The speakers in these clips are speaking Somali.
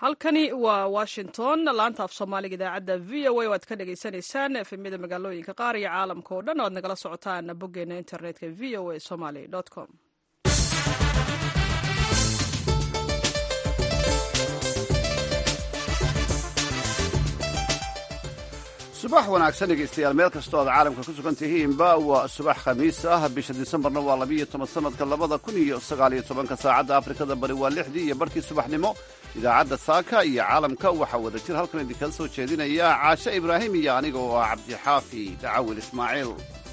halkani waa washington laanta af soomaaliga idaacadda v o a o aad ka dhagaysanaysaan efemyada magaalooyinka qaar iyo caalamka oo dhan o aad nagala socotaan boggeena internetka v o a somaly com subax wanaagsan dhegaystayaal meel kastoo aad caalamka ku sugan tihiinba waa subax khamiis ah bisha disembarna waa labiiyo toban sanadka labada kun iyo sagaaliyo tobanka saacadda afrikada bari waa lixdii iyo barkii subaxnimo idaacadda saaka iyo caalamka waxaa wada jir halkan idinkala soo jeedinaya caashe ibraahim iyo aniga oo ah cabdixaafi dacawil ismaaciil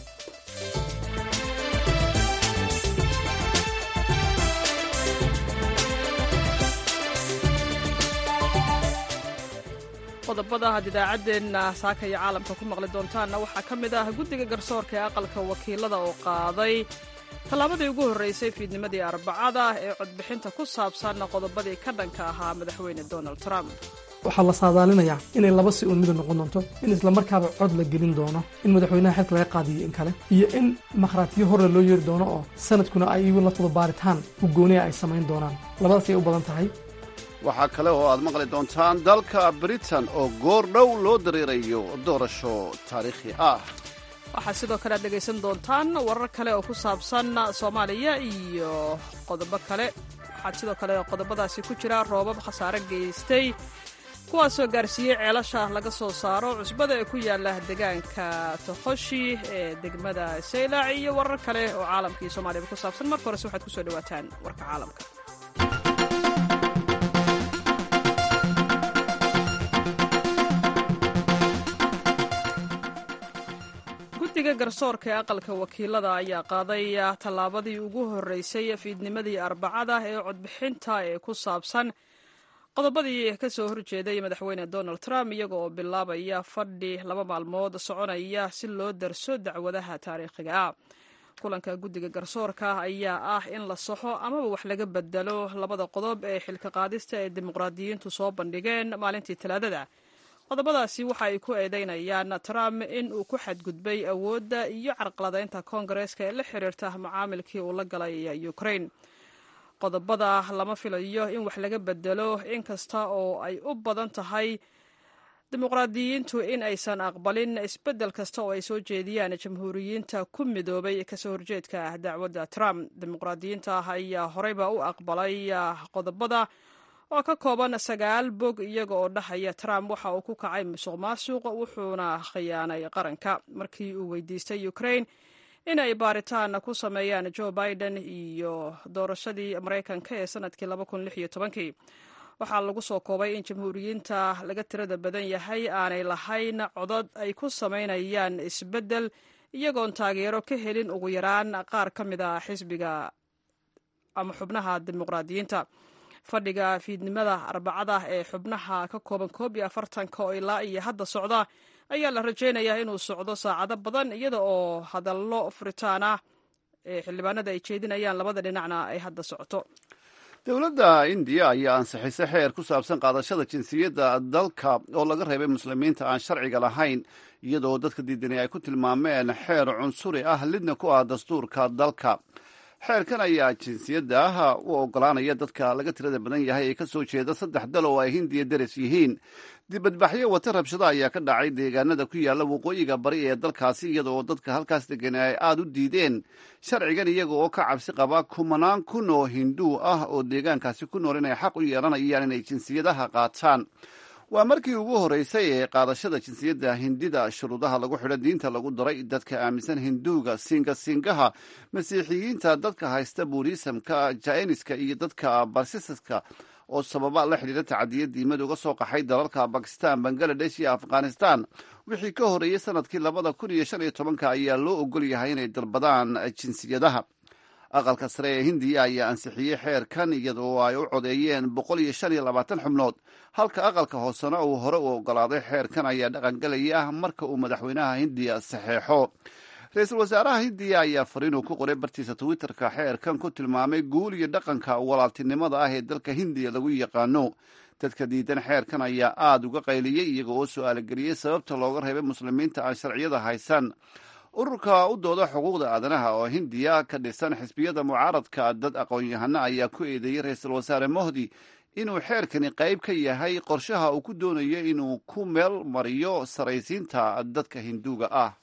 qodobada had idaacaddeenna saaka iyo caalamka ku maqli doontaanna waxaa ka mid ah guddiga garsoorka ee aqalka wakiilada oo qaaday tallaabadii ugu horraysay fiidnimadii arbacada ee codbixinta ku saabsan qodobadii ka dhanka ahaa madaxweyne donald trump waxaa la saadaalinayaa inay laba si uun midu noqon doonto in islamarkaaba cod la gelin doono in madaxweynaha xilka laga qaadiyo in kale iyo in makhraatiyo horre loo yeeri doono oo sanadkuna ay igu la todobaaritaan huggooniya ay samayn doonaan labadaasay u badan tahay waxaa kale oo aad maqli doontaan dalka britain oo goor dhow loo dareerayo doorasho taariikhi ah waxaa sidoo kale aad dhegaysan doontaan warar kale oo ku saabsan soomaaliya iyo qodobo kale waxaa sidoo kale qodobadaasi ku jira roobab khasaare geystay kuwaasoo gaarsiiyey ceelasha laga soo saaro cusbada ee ku yaala deegaanka toqoshi ee degmada saylac iyo warar kale oo caalamka iyo soomaaliyaba ku saabsan marka horese waxaad kusoo dhawaataan warka caalamka guddiga garsoorka ee aqalka wakiilada ayaa qaaday tallaabadii ugu horreysay fiidnimadii arbacada ee codbixinta ee ku saabsan qodobadii ka soo horjeeday madaxweyne donald trump iyaga oo bilaabaya fadhi laba maalmood soconaya si loo darso dacwadaha taariikhiga ah kulanka guddiga garsoorka ayaa ah in la saxo amaba wax laga bedelo labada qodob ee xilka qaadista ee dimuqraadiyiintu soo bandhigeen maalintii talaadada qodobadaasi waxa ay ku eedeynayaan trump in uu ku xadgudbay awoodda iyo carqaladaynta koongareeska ee la xiriirta macaamilkii uu la galay ukraine qodobada lama filayo in wax laga bedelo inkasta oo ay u badan tahay dimuqraadiyiintu in aysan aqbalin isbeddel kasta oo ay soo jeediyaan jamhuuriyiinta ku midoobay kasoo horjeedka dacwadda trump dimuqraadiyiinta ayaa horeyba u aqbalay qodobada oo ka kooban sagaal bog iyaga oo dhahaya trump waxa uu ku kacay musuq maasuq wuxuuna khiyaanay qaranka markii uu weydiistay ukraine inay baaritaan ku sameeyaan joe biden iyo doorashadii maraykanka ee sanadkii waxaa lagu soo koobay in jamhuuriyiinta laga tirada badan yahay aanay lahayn codod ay ku samaynayaan isbeddel iyagoon taageero ka helin ugu yaraan qaar ka mid a xisbiga ama xubnaha dimuqraadiyiinta fadhiga fiidnimada arbacada ee xubnaha ka kooban koob iyo afartanka oo ilaa iyo hadda socda ayaa la rajaynayaa inuu socdo saacado badan iyada oo hadallo furitaan ah ee xildhibaanada ay jeedinayaan labada dhinacna ay hadda socoto dowladda indiya ayaa ansixisay xeer ku saabsan qaadashada jinsiyadda dalka oo laga reebay muslimiinta aan sharciga lahayn iyadoo dadka diidani ay ku tilmaameen xeer cunsuri ah lidna ku ah dastuurka dalka xeerkan ayaa jinsiyadda ah u ogolaanaya dadka laga tirada badan yahay ee ka soo jeeda saddex dal oo ay hindiya deris yihiin dibadbaxyo wata rabshada ayaa ka dhacay deegaanada ku yaalla waqooyiga bari ee dalkaasi iyada oo dadka halkaas degan ay aada u diideen sharcigan iyaga oo ka cabsi qaba kumanaan kun oo hinduu ah oo deegaankaasi ku nool inay xaq u yeelanayaan inay jinsiyadaha qaataan waa markii ugu horreysay ee qaadashada jinsiyadda hindida shuruudaha lagu xidho diinta lagu daray dadka aaminsan hinduuga siinga siingaha masiixiyiinta dadka haysta buuriisamka jainiska iyo dadka barsisaska oo sababa la xidhiira tacadiya diimad uga soo qaxay dalalka bakistan bangaladesh iyo afghanistan wixii ka horreeyey sanadkii labada kun iyo shan iyo tobanka ayaa loo ogol yahay inay dalbadaan jinsiyadaha aqalka sare ee hindiya ayaa ansixiyey xeerkan iyadoo ay u codeeyeen boqol iyo shan iyo labaatan xubnood halka aqalka hoosena uu hore u ogolaaday xeerkan ayaa dhaqangelaya marka uu madaxweynaha hindiya saxeexo ra-iisul wasaaraha hindiya ayaa fariinuu ku qoray bartiisa twitterka xeerkan ku tilmaamay guul iyo dhaqanka walaaltinimada ah ee dalka hindiya lagu yaqaano dadka diidan xeerkan ayaa aada uga qayliyey iyaga oo su-aalogeliyey sababta looga reebay muslimiinta aan sharciyada haysan ururka u dooda xuquuqda aadanaha oo hindiya ka dhisan xisbiyada mucaaradka dad aqoon-yahano ayaa ku eedeeyey ra-iisul wasaare mohdi inuu xeerkani qayb ka yahay qorshaha uu ku doonayo inuu ku meel mariyo saraysiinta dadka hinduuga ah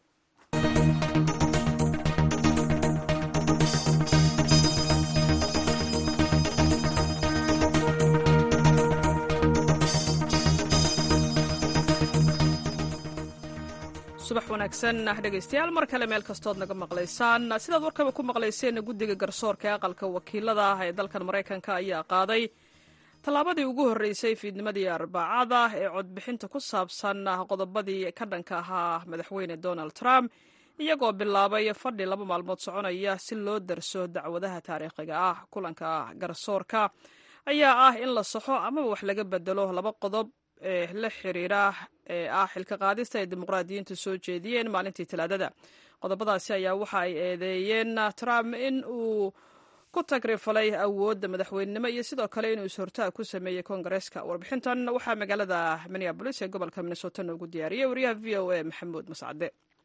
subax wanaagsan dhegaystayaal mar kale meel kastood naga maqlaysaan sidaad warkaba ku maqlayseen guddiga garsoorka ee aqalka wakiilada ah ee dalkan maraykanka ayaa qaaday tallaabadii ugu horreysay fiidnimadii arbacada ee codbixinta ku saabsan qodobadii ka dhanka ahaa madaxweyne donald trump iyagoo bilaabay fadhi laba maalmood soconaya si loo darso dacwadaha taariikhiga ah kulanka garsoorka ayaa ah in la saxo amaba wax laga bedelo laba qodob ee la xiriira ee ah xilka qaadista ay dimuqraadiyiintu soo jeediyeen maalintii talaadada qodobadaasi ayaa waxa ay eedeeyeen trump in uu ku tagrifalay awoodda madaxweynenimo iyo sidoo kale inuu is-hortaag ku sameeyey koongareeska warbixintan waxaa magaalada minneabolis ee gobolka minnesota noogu diyaariyey wariyaha v o a maxamuud mascade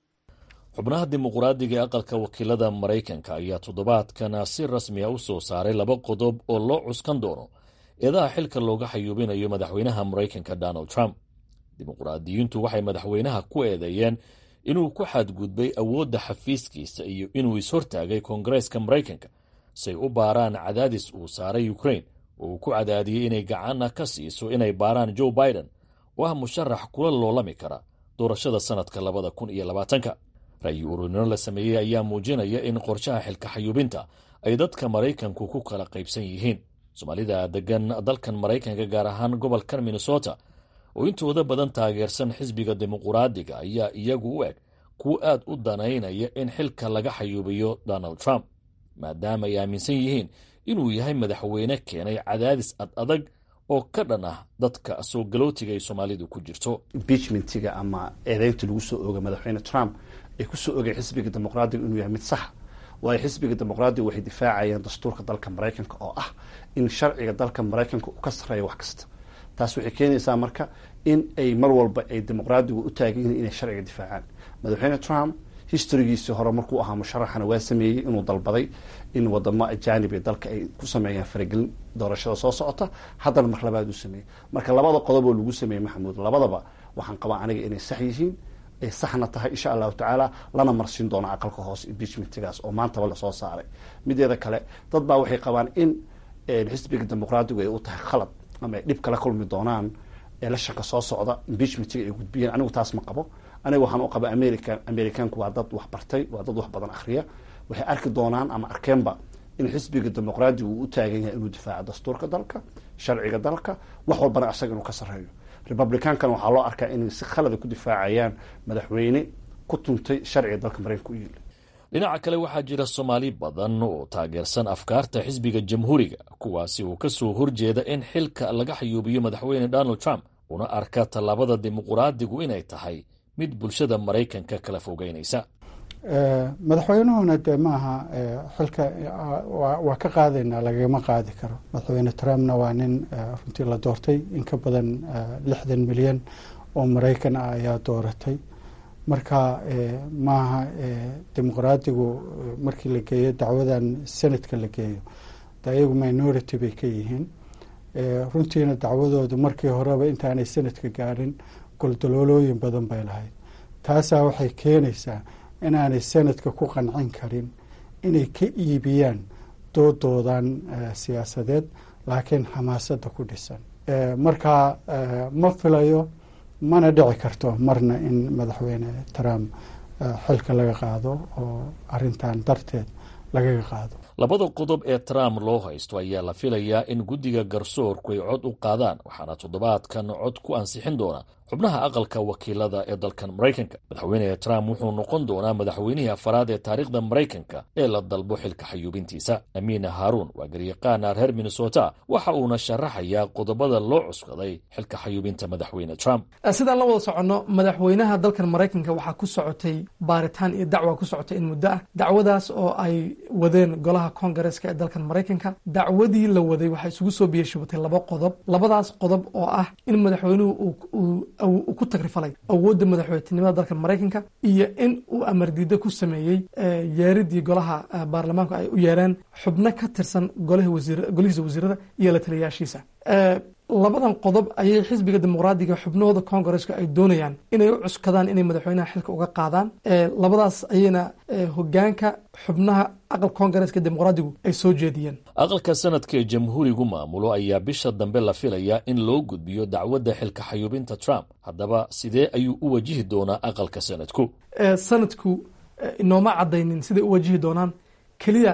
xubnaha dimuqraadiga ee aqalka wakiilada maraykanka ayaa toddobaadkan si rasmiya u soo saaray laba qodob oo loo cuskan doono eedaha xilka looga xayuubinayo madaxweynaha maraykanka donald trump dimuqraadiyiintu waxay madaxweynaha ku eedeeyeen inuu ku xadgudbay awoodda xafiiskiisa iyo inuu is-hortaagay koongareeska maraykanka say u baaraan cadaadis uu saaray ukrain oo uu ku cadaadiyey inay gacanna ka siiso inay baaraan joe biden oo ah musharax kula loolami kara doorashada sannadka labada kun iyo labaatanka ra'yi ururinno la sameeyey ayaa muujinaya in qorshaha xilka xayuubinta ay dadka maraykanku ku kala qaybsan yihiin soomaalida degan dalkan maraykanka gaar ahaan gobolkan minnesota oo intooda badan taageersan xisbiga dimuquraadiga ayaa iyagu u eg kuwa aad u danaynaya in xilka laga xayuubiyo donald trump maadaama ay aaminsan yihiin inuu yahay madaxweyne keenay cadaadis ad adag oo ka dhan ah dadka soo galootiga ay soomaalidu ku jirto impeachmentiga ama eedeynta lagu soo oogay madaxweyne trump ay ku soo ogay xisbiga dimuqraadiga inuu yahay mid saxa waayo xisbiga dimuqraadiga waxay difaacayeen dastuurka dalka maraykanka oo ah in sharciga dalka maraykanka uu ka sarreeyo wax kasta taas waxay keenaysaa marka in ay mar walba ay dimuqraadigu u taagan yihiin inay sharciga difaacaan madaxweyne trump historygiisii hore markuu ahaa musharaxana waa sameeyey inuu dalbaday in wadamo ajaanib ee dalka ay ku sameeyaan faragelin doorashada soo socota haddana mar labaad uu sameeyey marka labada qodob oo lagu sameeyey maxamuud labadaba waxaan qabaa aniga inay sax yihiin ay saxna tahay insha allahu tacaala lana marsin doono aqalka hoose impeachmentigaas oo maantaba lasoo saaray mideeda kale dad baa waxay qabaan in xisbiga dimuqraadigu ay u tahay khalad ama ay dhib kala kulmi doonaan elashanka soo socda impeachmentiga ay gudbiyeen anigu taas ma qabo aniga waxaan u qaba america americaanku waa dad wax bartay waa dad wax badan akhriya waxay arki doonaan ama arkeenba in xisbiga dimuqraadigu uu u taagan yahay inuu difaaco dastuurka dalka sharciga dalka wax walbana isaga inuu ka sarreeyo republicaankana waxaa loo arkaa inay si khalada ku difaacayaan madaxweyne ku tuntay sharciga dalka maraykanka u yiili dhinaca kale waxaa jira soomaali badan oo taageersan afkaarta xisbiga jamhuuriga kuwaasi oo ka soo horjeeda in xilka laga xayuubiyo madaxweyne donald trump una arka tallaabada dimuqraadigu inay tahay mid bulshada maraykanka kala fogeynaysa madaxweynuhuna dee maaha xilka waa ka qaadaynaa lagama qaadi karo madaxweyne trumpna waa nin runtii la doortay in ka badan lixdan milyan oo maraykan ah ayaa dooratay marka maaha dimuqraadigu markii la geeyo dacwadan senatka la geeyo de ayagu minority bay ka yihiin runtiina dacwadoodu markii horeba intaanay senatka gaarin goldaloolooyin badan bay lahayd taasaa waxay keenaysaa inaanay sanadka ku qancin karin inay ka iibiyaan doodoodan siyaasadeed laakiin xamaasadda ku dhisan marka ma filayo mana dhici karto marna in madaxweyne trump xilka laga qaado oo arintan darteed lagaga qaado labada qodob ee trump loo haysto ayaa la filayaa in guddiga garsoorku ay cod u qaadaan waxaana toddobaadkan cod ku ansixin doona xubnaha aqalka wakiilada ee dalkan maraykanka madaxweyne trump wuxuu noqon doonaa madaxweynihii afaraad ee taariikhda maraykanka ee la dalbo xilka xayuubintiisa amiina haaruun waa garyaqaana reer minnesota waxa uuna sharaxayaa qodobada loo cuskaday xilka xayuubinta madaxweyne trump sidaan la wada soconno madaxweynaha dalkan maraykanka waxaa ku socotay baaritaan iyo dacwa ku socotay in muddo ah dacwadaas oo ay wadeen golaha kongareska ee dalkan maraykanka dacwadii la waday waxaa isugu soo biyashubatay laba qodob labadaas qodob oo ah in madaxweynuhu uu ku tagrifalay awoodda madaxweynenimada dalka maraykanka iyo in uu amardiida ku sameeyey yeeridii golaha baarlamaanku ay u yeereen xubno ka tirsan golihiisa wasiirada iyo la taliyayaashiisa labadan qodob ayay xisbiga dimuqraadiga xubnahooda congaresska ay doonayaan inay u cuskadaan inay madaxweynaha xilka uga qaadaan labadaas ayayna hogaanka xubnaha aqal congareska dimuqraadigu ay soo jeediyeen aqalka sanadka ee jamhuurigu maamulo ayaa bisha dambe la filayaa in loo gudbiyo dacwadda xilka xayuubinta trump haddaba sidee ayuu u wajihi doonaa aqalka sanadku sanadku inooma cadaynin siday u wajihi doonaan keliya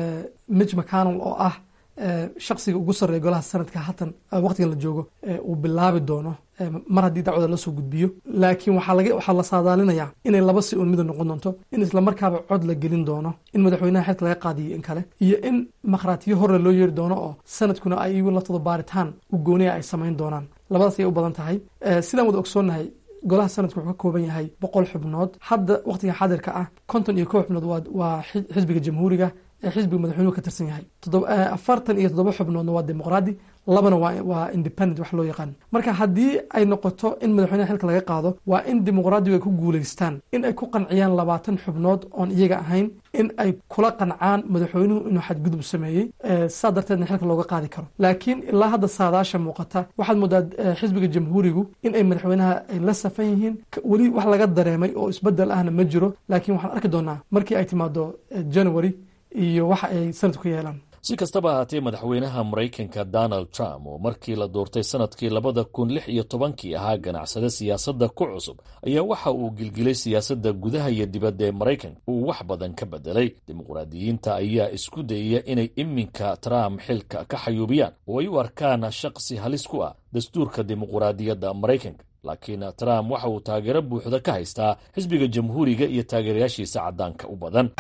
mitch mcconnell oo ah shaksiga ugu sarreeya golaha sanadka hatan waqtigan la joogo uu bilaabi doono mar haddii dacwada lasoo gudbiyo laakiin waxaa la saadaalinayaa inay laba si un mida noqon doonto in islamarkaaba cod la gelin doono in madaxweynaha xilka laga qaadiyo in kale iyo in makhraatiyo horre loo yeeri doono oo sanadkuna ay igu laftooda baaritaan u gooniya ay samayn doonaan labadaas ayay u badan tahay sidaan wada ogsoonnahay golaha sanadku wuxuu ka kooban yahay boqol xubnood hadda waqtiga xaadirka ah konton iyo kow xubnood waa xisbiga jamhuuriga ee xisbiga madaxweynuhu ka tirsan yahay afartan iyo toddoba xubnoodna waa dimuqraadi labana waa independent wax loo yaqaan marka haddii ay noqoto in madaxweynaha xilka laga qaado waa in dimuqraadigu ay ku guulaystaan in ay ku qanciyaan labaatan xubnood oon iyaga ahayn in ay kula qancaan madaxweynuhu inuu xadgudub sameeyey saa darteedna xilka looga qaadi karo laakiin ilaa hadda saadaasha muuqata waxaad moodaa xisbiga jamhuurigu in ay madaxweynaha ay la safan yihiin weli wax laga dareemay oo isbedel ahna ma jiro laakiin waxaan arki doonaa markii ay timaado january iyo waxa ay sanadku ka yeelaan si kastaba ahaatee madaxweynaha maraykanka donald trump oo markii la doortay sanadkii labada kun lix iyo tobankii ahaa ganacsade siyaasadda ku cusub ayaa waxa uu gilgilay siyaasadda gudaha iyo dibadda ee maraykanka uu wax badan ka bedelay dimuqraadiyiinta ayaa isku dayaya inay iminka trump xilka ka xayuubiyaan oo ay u arkaan shaqsi halis ku ah dastuurka dimuqraadiyadda maraykanka laakiin trump waxa uu taageero buuxda ka haystaa xisbiga jamhuuriga iyo taageerayaashiisa caddaanka u badan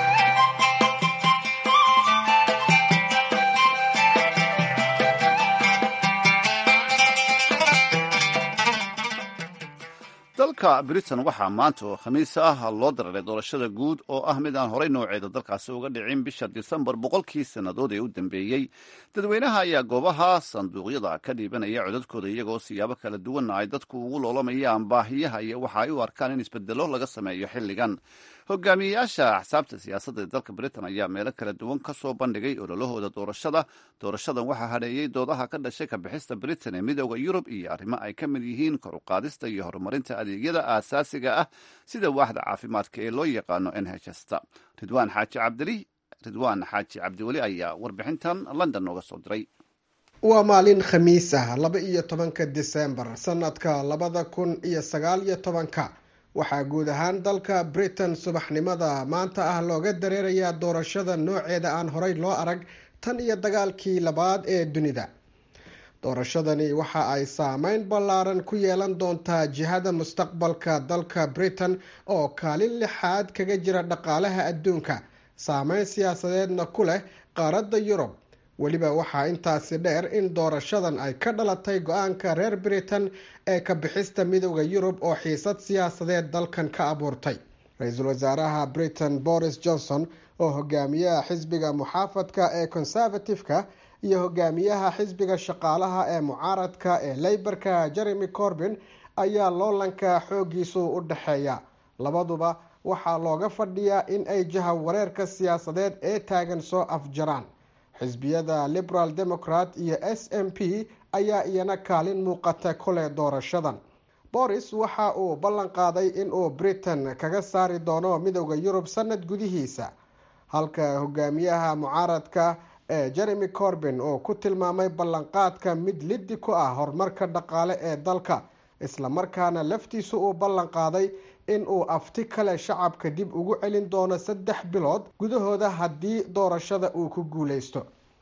dalka britain waxaa maanta oo khamiis ah loo dararay doorashada guud oo ah mid aan horey nooceeda dalkaasi uga dhicin bisha disembar boqolkii sannadood ee u dambeeyey dadweynaha ayaa goobaha sanduuqyada ka dhiibanaya codadkooda iyagoo siyaabo kala duwanna ay dadku ugu loolamayaan baahiyaha iyo waxa ay u arkaan in isbedelo laga sameeyo xilligan hogaamiyeyaasha axsaabta siyaasadda ee dalka britain ayaa meelo kala duwan ka soo bandhigay ololahooda doorashada doorashadan waxaa hadheeyey doodaha ka dhashay kabixista britain ee midooda yurub iyo arrimo ay ka mid yihiin kor u qaadista iyo horumarinta adeegyada aasaasiga ah sida waaxda caafimaadka ee loo yaqaano n h sta ridwaan xaaji cabdili ridwaan xaaji cabdiweli ayaa warbixintan london nooga soo diray waa maalin khamiis ah laba iyo tobanka disembar sanadka labada kun iyo sagaal iyo tobanka waxaa guud ahaan dalka britain subaxnimada maanta ah looga dareerayaa doorashada nooceeda aan horey loo arag tan iyo dagaalkii labaad ee dunida doorashadani waxa ay saameyn ballaaran ku yeelan doontaa jihada mustaqbalka dalka britain oo kaalin lixaad kaga jira dhaqaalaha adduunka saameyn siyaasadeedna ku leh qaaradda yurub weliba waxaa intaasi dheer in doorashadan ay ka dhalatay go-aanka reer britain ee ka bixista midooda yurub oo xiisad siyaasadeed dalkan ka abuurtay ra-iisul wasaaraha britain boris johnson oo hogaamiyaha xisbiga muxaafadka ee conservative-ka iyo hogaamiyaha xisbiga shaqaalaha ee mucaaradka ee leybarka jeremy corbin ayaa loolanka xoogiisu u dhexeeya labaduba waxaa looga fadhiyaa in ay jaha wareerka siyaasadeed ee taagan soo afjaraan xisbiyada liberal democrat iyo s m p ayaa iyana kaalin muuqata kule doorashadan boris waxa uu ballan qaaday inuu britain kaga saari doono midooda yurub sanad gudihiisa halka hogaamiyaha mucaaradka ee jeremy corbin uu ku tilmaamay ballanqaadka mid liddi ku ah horumarka dhaqaale ee dalka islamarkaana laftiisu uu ballan qaaday in uu afti kale shacabka dib ugu celin doono saddex bilood gudahooda haddii doorashada uu ku guuleysto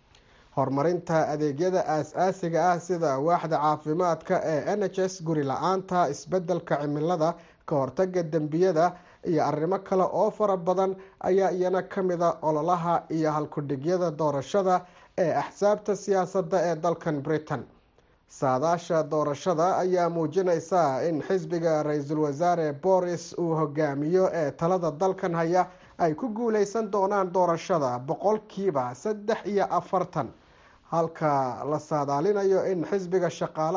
horumarinta adeegyada aas-aasiga ah sida waaxda caafimaadka ee n h s guri la-aanta isbedelka cimilada ka hortaga dembiyada iyo arrimo kale oo fara badan ayaa iyana kamida ololaha iyo halkudhigyada doorashada ee axsaabta siyaasadda ee dalkan britain saadaasha doorashada ayaa muujinaysa in xisbiga ra-iisul wasaare boris uu hogaamiyo ee talada dalkan haya ay ku guuleysan doonaan doorashada boqolkiiba saddex iyo afartan halka la saadaalinayo in xisbiga shaqaalaha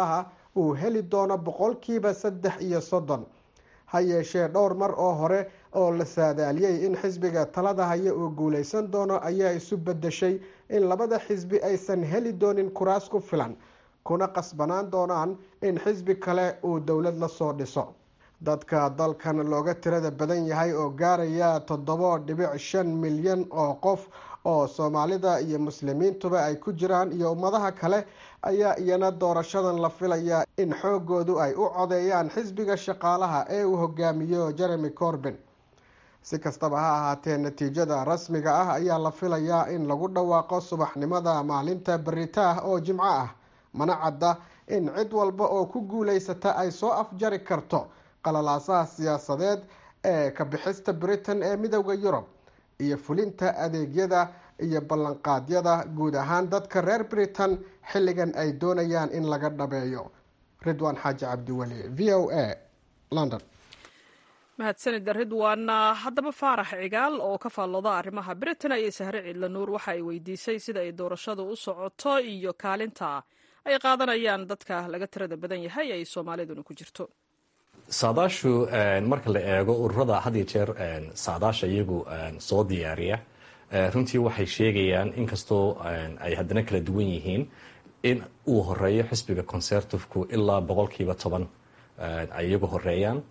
uu heli doono boqolkiiba saddex iyo soddon ha yeeshee dhowr mar oo hore oo la saadaaliyey in xisbiga talada haya uu guuleysan doono ayaa isu bedeshay in labada xisbi aysan heli doonin kuraas ku filan kuna qasbanaan doonaan in xisbi kale uu dowlad la soo dhiso dadka dalkan looga tirada badan yahay oo gaaraya toddobo dhibic shan milyan oo qof oo soomaalida iyo muslimiintuba ay ku jiraan iyo ummadaha kale ayaa iyana doorashadan la filaya in xoogoodu ay u codeeyaan xisbiga shaqaalaha ee uu hogaamiyo jeremy corbin si kastaba ha ahaatee natiijada rasmiga ah ayaa la filayaa in lagu dhawaaqo subaxnimada maalinta berita ah oo jimco ah mana cadda in cid walba oo ku guuleysata ay soo afjari karto qalalaasaha siyaasadeed ee ka bixista britain ee midowda yurub iyo fulinta adeegyada iyo ballanqaadyada guud ahaan dadka reer britain xilligan ay doonayaan in laga dhabeeyo ridwaan xaaji cabdiweli v o a london mahadsanida ridwan haddaba faarax cigaal oo ka faallooda arrimaha britain ayay sahre ciidla nuur waxa ay weydiisay sida ay doorashadu u socoto iyo kaalinta ay qaadanayaan dadka laga tirada badan yahay ay soomaaliduna ku jirto saadaashu marka la eego ururada had iyo jeer saadaasha iyagu soo diyaariya runtii waxay sheegayaan inkastoo ay haddana kala duwan yihiin in uu horeeyo xisbiga conservativku ilaa boqolkiiba toban ay iyagu horeeyaan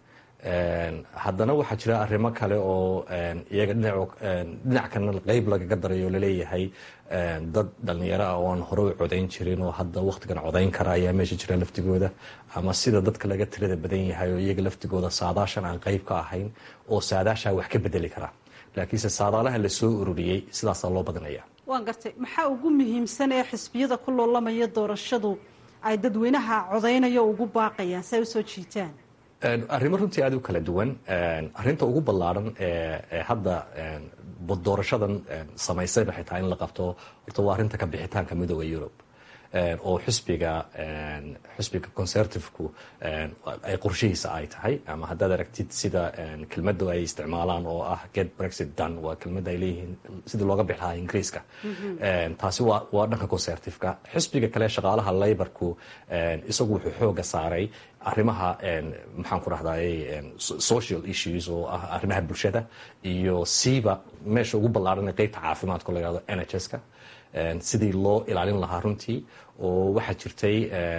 haddana waxaa jira arrimo kale oo iyaga dhinac kana qeyb lagaga darayo laleeyahay dad dhalinyaro ah oo aan hore u codayn jirin oo hadda wakhtigan codayn kara ayaa meesha jira laftigooda ama sida dadka laga tirada badan yahay oo iyaga laftigooda saadaashan aan qeyb ka ahayn oo saadaashaa wax ka bedeli kara laakiinse saadaalaha lasoo ururiyey sidaasaa loo badinaya waan gartay maxaa ugu muhiimsan ee xisbiyada ku loolamaya doorashadu ay dadweynaha codaynayo ugu baaqayaan si ay usoo jiitaan arrimo runtii aada u kala duwan arrinta ugu ballaaran ee hadda doorashadan samaysay waxay tahay in la qabto horta waa arrinta ka bixitaanka midooda yurub oo xisbiga xisbiga conservativku ay qorshihiisa ay tahay ama haddaad aragtid sida kelmadda ay isticmaalaan oo ah get brexit done waa kelmadda ay leeyihiin sidii looga bixi lahaa ingiriiska taasi waa waa dhanka conservativeka xisbiga kale shaqaalaha laborku isagu wuxuu xooga saaray arrimaha maxaan ku rahday social issues oo ah arrimaha bulshada iyo siiba meesha ugu ballaaran ee qeybta caafimaadka la yihahdo n h s ka sidii loo ilaalin lahaa runtii oo waxaa jirtay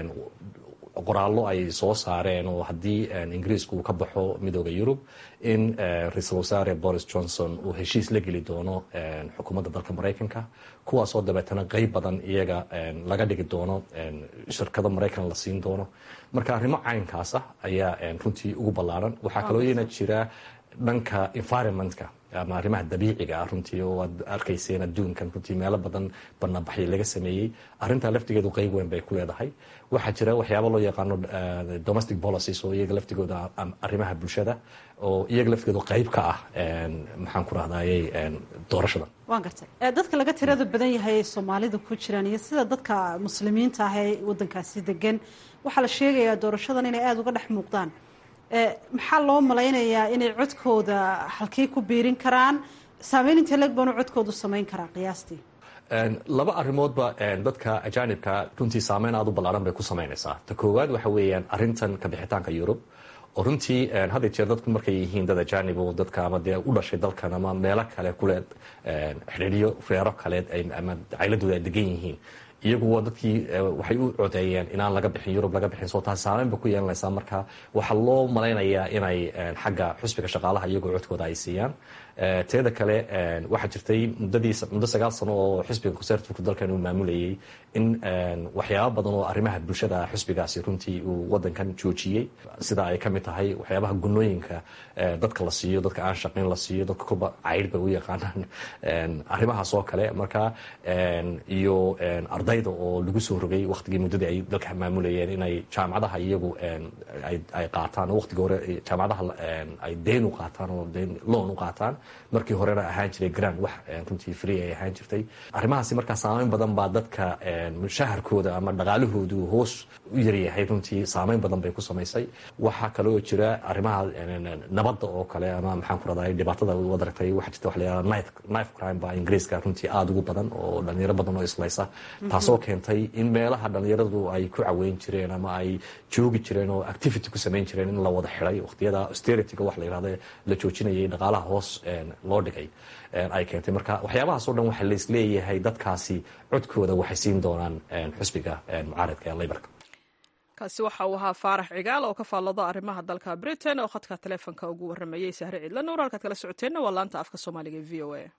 qoraallo ay soo saareen oo haddii ingiriisku uu ka baxo midooda yurub in ra-iisul wasaare boris johnson uu heshiis la geli doono xukuumadda dalka maraykanka kuwaasoo dabeetana qeyb badan iyaga laga dhigi doono shirkado maraykan la siin doono marka arrimo caynkaas ah ayaa runtii ugu ballaaran waxaa kaloo iyana jira dhanka environmentka ama arrimaha dabiiciga ah runtii oo aad arkayseen adduunkan runtii meelo badan banaanbaxyo laga sameeyey arrintaa laftigeedu qeyb weyn bay ku leedahay waxaa jira waxyaaba loo yaqaano domestic policies oo iyaga laftigooda arrimaha bulshada oo iyaga laftigeedu qeyb ka ah maxaan ku rahdayey doorashadan waan gartay dadka laga tirada badan yahay ee soomaalida ku jiraan iyo sida dadka muslimiinta ah ee wadankaasi degan waxaa la sheegayaa doorashadan inay aada uga dhex muuqdaan maxaa loo malaynayaa inay codkooda halkey ku biirin karaan saameyn intee leg baanu codkoodu samayn karaa qiyaastii laba arrimoodba dadka ajaanibka runtii saameyn aada u ballaaran bay ku samaynaysaa ta koowaad waxa weeyaan arrintan ka bixitaanka yurub oo runtii had iyo jeer dadku markay yihiin dad ajaanib oo dadka ama dee u dhashay dalkan ama meelo kale kule xidhiidhyo reero kaleed ama cayladooda ay degan yihiin iyagu waa dadkii waxay u codeeyeen inaan laga bixin yurub laga bixin soo taas saameyn bay ku yeelanaysaa marka waxaa loo malaynayaa inay xagga xusbiga shaqaalaha iyagoo codkooda ay siiyaan teeda kale waxaa jirtay muddadii muddo sagaal sano oo xisbiga conservativku dalkan uu maamulayay in waxyaaba badan oo arrimaha bulshada xisbigaasi runtii uu wadankan joojiyey sida ay ka mid tahay waxyaabaha gunooyinka dadka la siiyo dadka aan shaqayn la siiyo dadka kuba cayr bay u yaqaanaan arrimahaas oo kale marka iyo ardayda oo lagu soo rogay waqtigii muddadii ay dalka maamulayeen inay jaamacadaha iyagu ay qaataan oo waqtigii hore jaamacadaha ay deen u qaataan oo deen loon u qaataan markii horena ahaan jiray grand wax runtii free ay ahaan jirtay arrimahaasi markaa saameyn badan baa dadka mushaharkooda ama dhaqaalahoodu hoos u yaryahay runtii saameyn badan bay ku samaysay waxaa kaloo jira arrimaha nabadda oo kale ama maxaan ku raday dhibaatada wad aragtay waxaa jirta waxa la yihahda knife crime baa ingiriiska runtii aada ugu badan oo dhalinyaro badan oo islaysa taasoo keentay in meelaha dhalinyaradu ay ku caweyn jireen ama ay joogi jireen oo activity ku samayn jireen in la wada xiday waqtiyada austerityga wax la yihahda la joojinayay dhaqaalaha hoos loo dhigay ay keentay marka waxyaabahaas o dhan waxaa laisleeyahay dadkaasi codkooda waxay siin doonaan xusbiga mucaaradka ee leybarka kaasi waxa uu ahaa faarax cigaal oo ka faallado arrimaha dalka britain oo khadka taleefonka ugu warramayey sahre ciidla nuur halkaad kala socoteenna waa laanta afka soomaaliga e v o a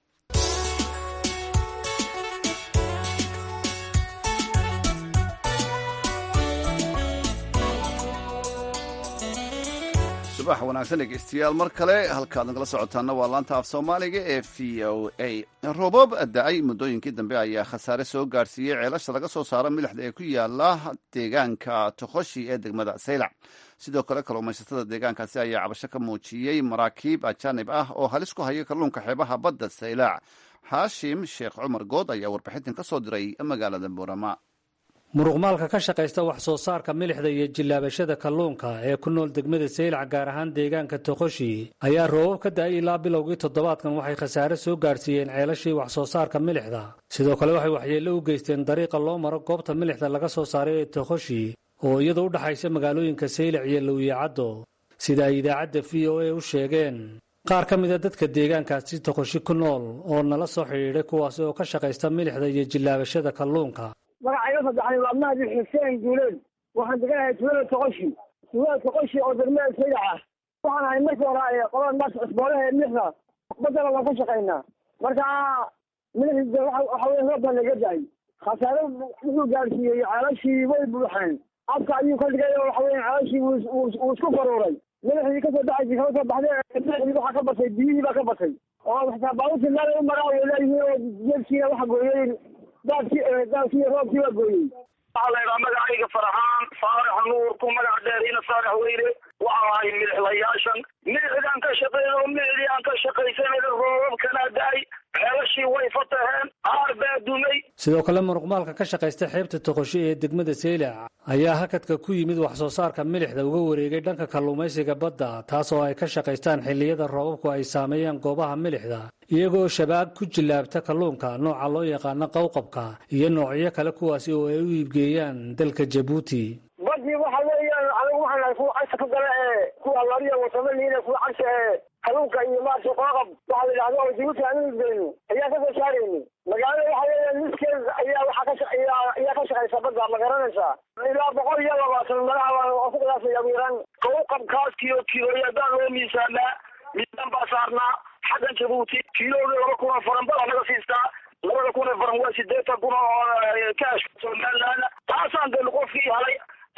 subax wanaagsan dhegeystayaal mar kale halkaad nagala socotaana waa laanta af soomaaliga ee v o a roobab da-ay muddooyinkii dambe ayaa khasaare soo gaadhsiiyey ceelasha laga soo saaro milixda ee ku yaala deegaanka tokoshi ee degmada saylac sidoo kale kalluumaysatada deegaankaasi ayaa cabasho ka muujiyey maraakiib ajaanib ah oo halis ku haya kalluunka xeebaha badda saylac xaashim sheekh cumar good ayaa warbixintan ka soo diray magaalada boorama muruqmaalka ka shaqaysta wax soo saarka milixda iyo jillaabashada kalluunka ee ku nool degmada saylac gaar ahaan deegaanka toqoshi ayaa roobab ka da-ay ilaa bilowgii toddobaadkan waxay khasaare soo gaadhsiiyeen ceelashii wax soo saarka milixda sidoo kale waxay waxyeello u geysteen dariiqa loo maro goobta milixda laga soo saaray ee toqoshi oo iyadoo u dhexaysa magaalooyinka saylac iyo lowiye-caddo sida ay idaacadda v o a u sheegeen qaar ka mida dadka deegaankaasi toqoshi ku nool oo nala soo xidhiidhay kuwaasi oo ka shaqaysta milixda iyo jillaabashada kalluunka magacayga saddexaad waa mahdi xuseen guuleed waxaan deganahay tuulada toqoshi tuulada toqoshi oo degmada saylac ah waxaan ahay markii hore qolada maas cusboolaha ee milixda badana waan ka shaqaynaa marka milixda waxa weye roob baa naga dahay khasaare wuxuu gaadhsiiyey ceelashii way buuxeen afka ayuu ka dhigay oo waxa weye ceelashii wuu isku faruuray milixdii kasoo baxaysay kama soo baxday milixdii waxaa ka batay biyihii baa ka batay oo xitaa baabuurtii meel u maraa way leeyihiin oo jeedkiina waxa gooyey daadkii daadkii roobkii waa gooyey waxaa la yidhaha magacayga farxaan faarax nuur ku magac dheeriina faarax weyne waxaa ahay milixlayaashan milixdaan ka shaqeyn oo milixdii aan ka shaqaysanayna roobabkana da-ay ceelashii way fataheen qaar baa dumay sidoo kale muruqmaalka ka shaqaysta xeebta toqoshi ee degmada saylac ayaa hakadka ku yimid wax soo saarka milixda uga wareegay dhanka kalluumaysiga badda taas oo ay ka shaqaystaan xilliyada roobabku ay saameeyaan goobaha milixda iyagoo shabaag ku jillaabta kalluunka nooca loo yaqaano qowqabka iyo noocyo kale kuwaasi oo ay u iibgeeyaan dalka jabuuti badii waxa weeyaan anigu waxaan nahay kuwa casha ku gala ee kuwa lariya wasamaliina kuwa casha ee kalluunka iyo maarta qooqab waxaa la yidhahda oo jabuuti aan u iibgeyno ayaa ka soo saarayni magaalada waxa weeyaan miskeed ayaa waxaa ka ayaa ka shaqaysa badda ma garanaysaa ilaa boqol iyo labaatan malaha oo ku qiyaasaya ugu yaraan qowqabkaas kiyo kiloya haddaan loo miisaanaa miisaan baa saarnaa xaggan jabuuti kiilooda laba kun oo faran baa naga siistaa labada kun oo faran waa sideetan kun oo kaash somaliland taasaan dee qofkii helay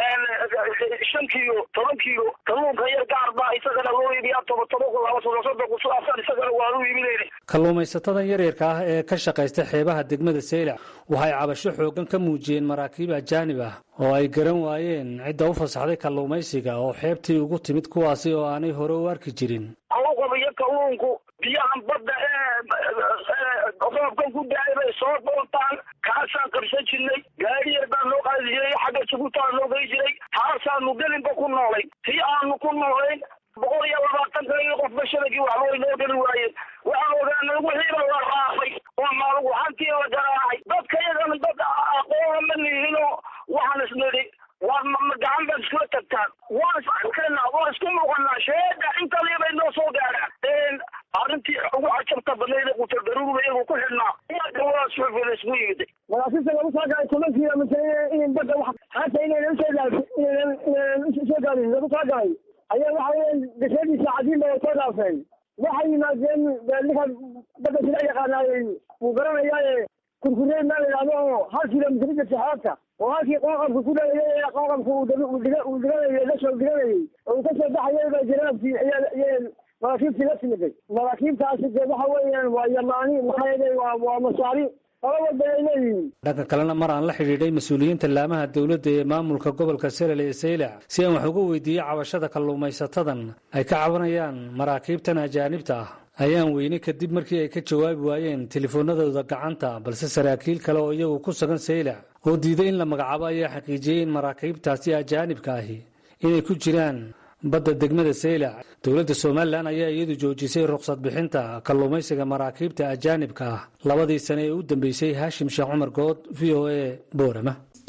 shan kiilo toban kiilo kalluunka yar gaar baa isagana loo iibiyaa toba toba kun laba soddon soddon kun sidaasaan isagana waa u iibinayna kalluumaysatadan yaryarka ah ee ka shaqaysta xeebaha degmada saylac waxay cabasho xooggan ka muujiyeen maraakiib ajaanib ah oo ay garan waayeen cidda u fasaxday kalluumaysiga oo xeebtii ugu timid kuwaasi oo aanay hore u arki jirin qowqab iyo kalluunku biyahan badda ee roobkan ku da-ay bay soo doontaan kaasaan qabsan jirnay gaari yar baan noo qaadi jiray xagga jabuutaan noo gey jiray taasaanu gelinba ku noolay tii aanu ku noolayn boqol iyo labaatan kale iyo qofba shabagii waxba way noo geli waayeen waxaan ogaanay wixiiba la raafay oo maalugu hantii la garaacay dadka iyagana dad aqoona ma lihinoo waxaan isnidhi waa gacan baad iskula tagtaan waan is arkaynaa waan isku muuqanaa sheega intalii bay noo soo gaadhaan arrintii ugu cajabta badnayd ee qutagaruurba iyagu ku xidhnaa waa suxufida isku yimiday madaasista lagu soo gaaray tobankiiba mise in badda wax hata inaynan usoo gaari inaynan inaynan usoo gaarin lagu soo gaaray ayaa waxa weeyaan gashadiisa cadiin bay soo dhaafeen waxay yimaadeen ninka badda sila yaqaanaayey wuu garanayaaye kurkurey maa la yidhahdo oo hal kilomitr jirta xeebta oo halkii qooqabka ku dhalayay ee qooqabka uu dhiganayay lasoo dhiganayay oo uu kasoo baxayay ba janaabkii ayaa maraakiibtii la timiday maraakiibtaasi dee waxa weeyaan waa yamaani maxaa yeelay waa waa masaari laba wadda ay leeyihiin dhanka kalena mar aan la xidhiidhay mas-uuliyiinta laamaha dowladda ee maamulka gobolka selel ee saylac si aan wax uga weydiiyey cabashada kalluumaysatadan ay ka cabanayaan maraakiibtan ajaanibta ah ayaan weyne kadib markii ay ka jawaabi waayeen telefoonadooda gacanta balse saraakiil kale oo iyagu ku sugan saylac oo diiday in la magacaabo ayaa xaqiijiyey in maraakiibtaasi ajaanibka ahi inay ku jiraan badda degmada saylac dowladda somalilan ayaa iyadu joojisay ruqsad bixinta kalluumaysiga maraakiibta ajaanibka ah labadii sane ee u dambeysay haashim sheekh cumar good v o a boorama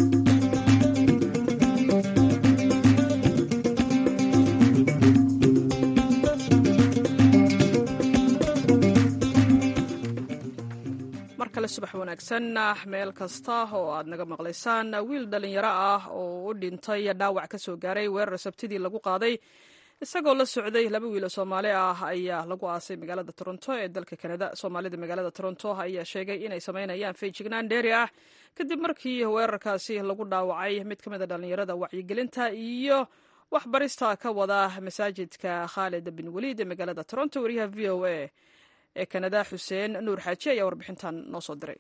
mar kale subax wanaagsan meel kasta oo aad naga maqlaysaan wiil dhalinyaro ah oo u dhintay dhaawac ka soo gaaray weerar sabtidii lagu qaaday isagoo la socday laba wiil oo soomaali ah ayaa lagu aasay magaalada toronto ee dalka kanada soomaalida magaalada toronto ayaa sheegay inay samaynayaan feejignaan dheeri ah kadib markii weerarkaasi lagu dhaawacay mid ka mid a dhallinyarada wacyigelinta iyo waxbarista ka wada masaajidka khaalid bin waliid ee magaalada toronto wariyaha v o a ee kanada xuseen nuur xaaji ayaa warbixintan noo soo diray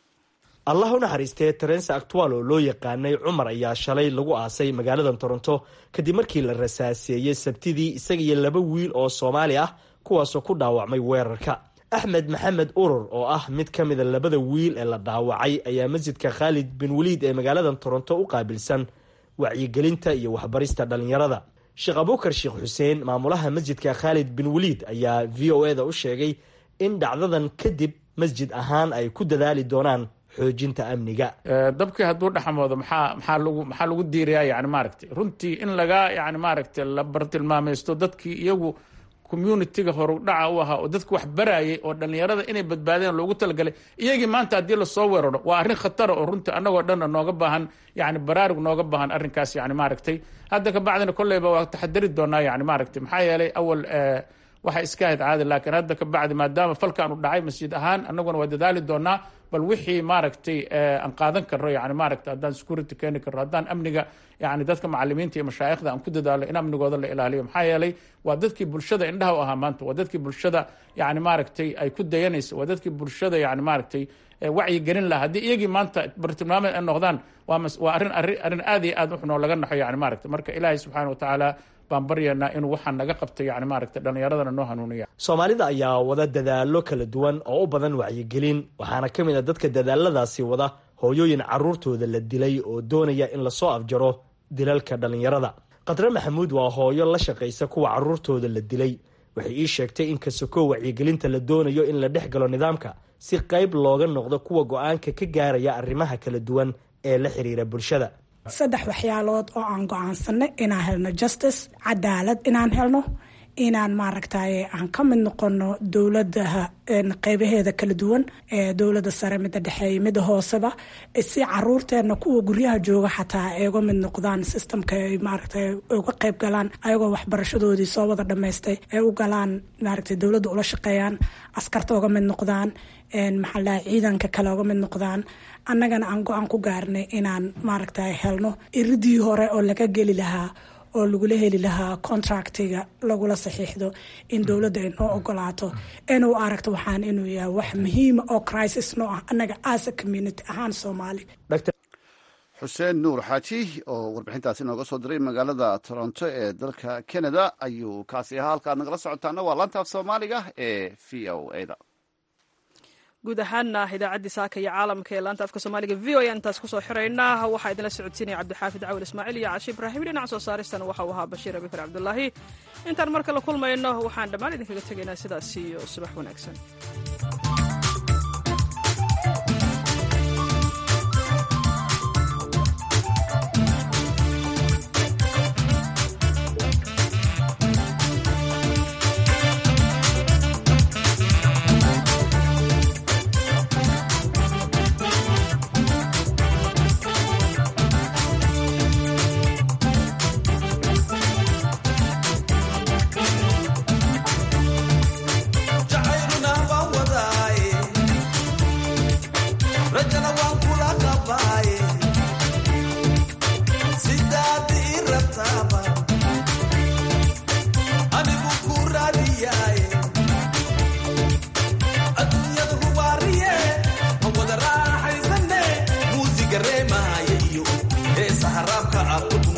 allah u naxariistee terense actual oo loo yaqaanay cumar ayaa shalay lagu aasay magaalada toronto kadib markii la rasaaseeyey sabtidii isaga iyo laba wiil oo soomaali ah kuwaasoo ku dhaawacmay weerarka axmed maxamed urur oo ah mid ka mida labada wiil ee la dhaawacay ayaa masjidka khaalid bin waliid ee magaalada toronto u qaabilsan wacyigelinta iyo waxbarista dhallinyarada sheekh abuukar sheekh xuseen maamulaha masjidka khaalid bin waliid ayaa v o e da u sheegay in dhacdadan kadib masjid ahaan ay ku dadaali doonaan xoojinta amniga dabkii hadduu dhexmoodo maxaa maxaa lagu maxaa lagu diirayaa yani maaragtay runtii in laga yani maaragtay la bartilmaamaysto dadkii iyagu communitiga horudhaca u ahaa oo dadka wax barayay oo dhallinyarada inay badbaadeen loogu talagalay iyagii maanta haddii lasoo weeraro waa arrin khatara oo runtii annagoo dhanna nooga baahan yani baraarug nooga baahan arrinkaas yani maaragtay hadda kabacdina kolleyba waa taxadari doonaa yani maaragtay maxaa yeelay awal waxa iska ahayd caadi laakiin hadda ka bacdi maadaama falkaanu dhacay masjid ahaan annaguna waa dadaali doonaa bal wixii maaragtay aan qaadan karno yani maaragtay haddaan security keeni karno haddaan amniga yani dadka macalimiinta iyo mashaayikhda aan ku dadaalo in amnigooda la ilaaliyo maxaa yeelay waa dadkii bulshada indhaha u ahaa maanta waa dadkii bulshada yani maaragtay ay ku dayanaysa waa dadkii bulshada yani maaragtay wacyi gelin laha haddii iyagii maanta bartilmaameed ay noqdaan waa arrin arrin aad iyo aad uxunoo laga naxo yani maaragtay marka ilaahay subxaana wa tacaala baan baryaynaa inuu waxaan naga qabtay yani maaragtay dhallinyaradana noo hanuuniya soomaalida ayaa wada dadaalo kala duwan oo u badan wacyigelin waxaana ka mid a dadka dadaaladaasi wada hooyooyin caruurtooda la dilay oo doonaya in lasoo afjaro dilalka dhallinyarada khadre maxamuud waa hooyo la shaqaysa kuwa caruurtooda la dilay waxay ii sheegtay in kasakoo wacyigelinta la doonayo in la dhex galo nidaamka si qayb looga noqdo kuwa go-aanka ka gaaraya arrimaha kala duwan ee la xiriira bulshada saddex waxyaalood oo aan go-aansanay inaan helno justice cadaalad inaan helno inaan maaragtay aan ka mid noqono dowladaha qeybaheeda kala duwan ee dowlada sare mida dhexeeya mida hooseba si caruurteena kuwa guryaha jooga xataa ay uga mid noqdaan systemka ay maaragtay uga qeyb galaan ayagoo waxbarashadoodii soo wada dhamaystay ay u galaan maaragtay dowladda ula shaqeeyaan askarta uga mid noqdaan maxaa laha ciidanka kale uga mid noqdaan annagana aan go-aan ku gaarnay inaan maaragtay helno iridii hore oo laga geli lahaa oo lagula heli lahaa contractiga lagula saxiixdo in dowladda ay noo ogolaato inuu aragto waxaan inuu yahay wax muhiima oo crisis noo ah annaga asa community ahaan soomaali xuseen nuur xaaji oo warbixintaasi nooga soo diray magaalada toronto ee dalka canada ayuu kaasi ahaa halkaad nagala socotaana waa laanta af soomaaliga ee v o a da guud ahaana idaacaddii saaka iyo caalamka ee laanta afka soomaaliga v o a intaas kusoo xiraynaa waxaa idinla socodsiinaya cabdixaafid cawil ismaaciil iyo cashi ibraahim dhinaca soo saaristana waxauu ahaa bashiir abikar cabdulaahi intaan mar kale kulmayno waxaan dhammaan idinkaga tegaynaa sidaas iyo subax wanaagsan gareemaya iyo heesa haraabka ah